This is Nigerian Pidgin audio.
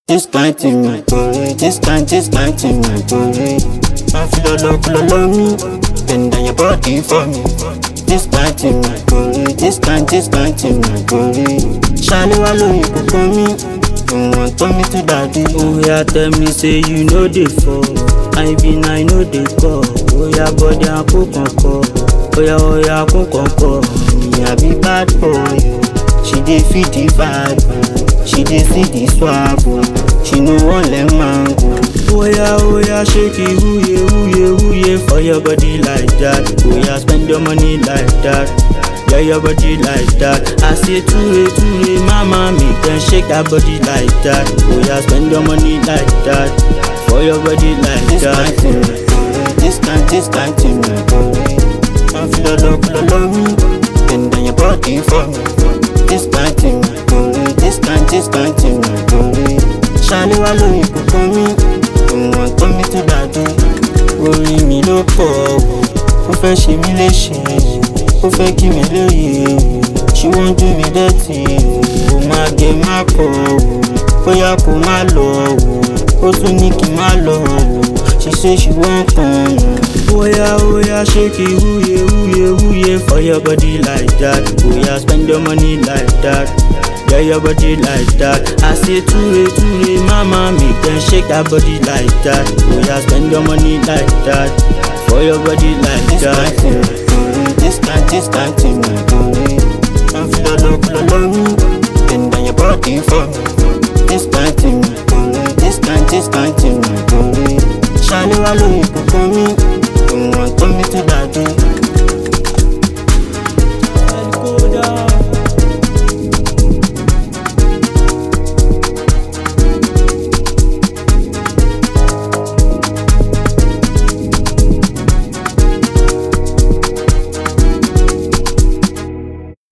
This kind thing my body, this kind, this kind thing my body. I feel all love, all love me, bend down your body for me. This kind thing my body, this kind, this kind thing my body. Shale wa lóyún kókó mi, you want turn me to daddy. Oya tell me say you no dey fall, I been I no dey call. Oya body and cook kankan, oya oya cook kankan. Me I be bad boy, she dey feed the vibe, she dey see the swag, she no wan let man go. Oya oya shake it huye huye huye for your body like that. Oya spend your money like that. Yeah, your body like that. I say ture ture, mama make them shake that body like that. Oya spend your money like that. For your body like This that. kind thing my body, this kind, this kind thing my body. I feel all love, all love me, bend down your body for me. This kind thing my body, this kind, this kind thing my body. Shale wa lóyún kókó mi, you want turn me to daddy. Orí mi ló pọ̀ o, ó fẹ́ ṣe mí léṣe, ó fẹ́ kí mi lóye o. She wan do me dirty o, ó máa gẹ má pọ̀ o, bóyá kó má lọ o, ó tún ní kí n má lọ o. She say she wan come o. Oya oya shake it huye huye huye for your body like that. Oya spend your money like that. Yeah, your body like that. I say ture ture, mama make them shake that body like that. Oya spend your money like that. For your body like This that. kind thing my body, this kind, this kind thing my body. I feel all love, all love me, bend down your body for me. This kind